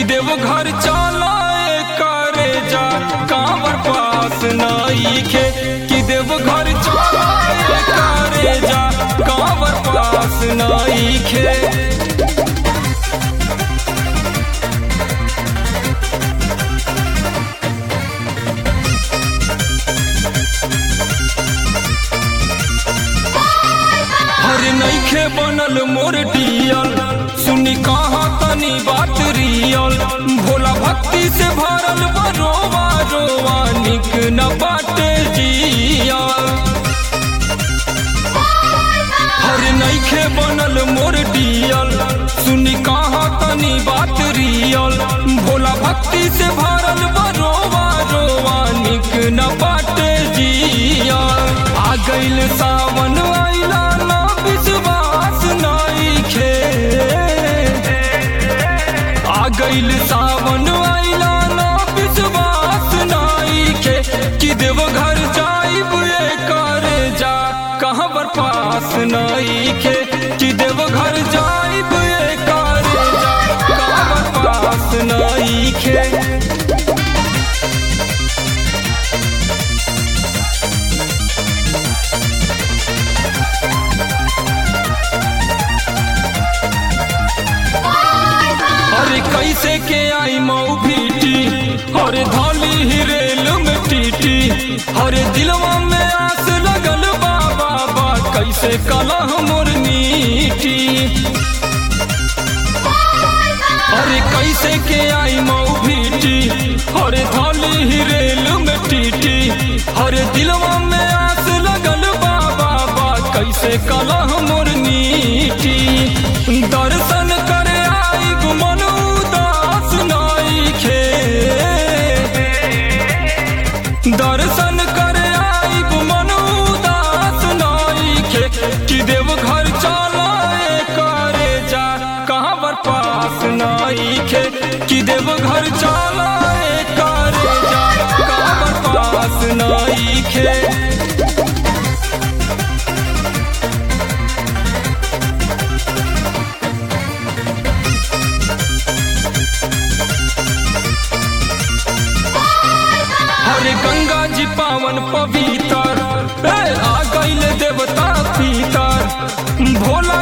देव घर चलाए करे जा कांवर पास नईखे कि देव घर चलाए करे जा कांवर पास नईखे हर नईखे बनल मोर डियल सुनी कहा तनी बात रियल भोला भक्ति से भरल बरोवा रोवा निक न बाटे जियल हर नईखे बनल मोर डियल सुनी कहा तनी बात रियल भोला भक्ति से भरल बरोवा रोवा निक न बाटे जियल आ गइल सावन आइला ना विश्वास नईखे आ गइल सावन आइला ना विश्वास नईखे कि देव घर जाइब ये करे जा कहाँ पर पास नईखे कि देव घर जाइब ये करे जा कहाँ पर पास नईखे अरे कैसे के आई मऊ भीटी अरे धौली ही रेल में टीटी अरे दिलवा में आस लगल बाबा बा कैसे कलह मोर मीठी अरे कैसे के आई मऊ भीटी अरे धौली ही रेल में टीटी अरे दिलवा में आस लगल बाबा बा कैसे कलह मोर मीठी दर्शन करे आई मन उदास नईखे दर्शन करे आई मन उदास नईखे कि देव घर चलाए करे जा कहाँ पर पास नईखे कि देव घर चलाए करे जा कहाँ पर पास नईखे हरे गंगा जी पावन पवित्र ए, आ गईल देवता पीतर भोला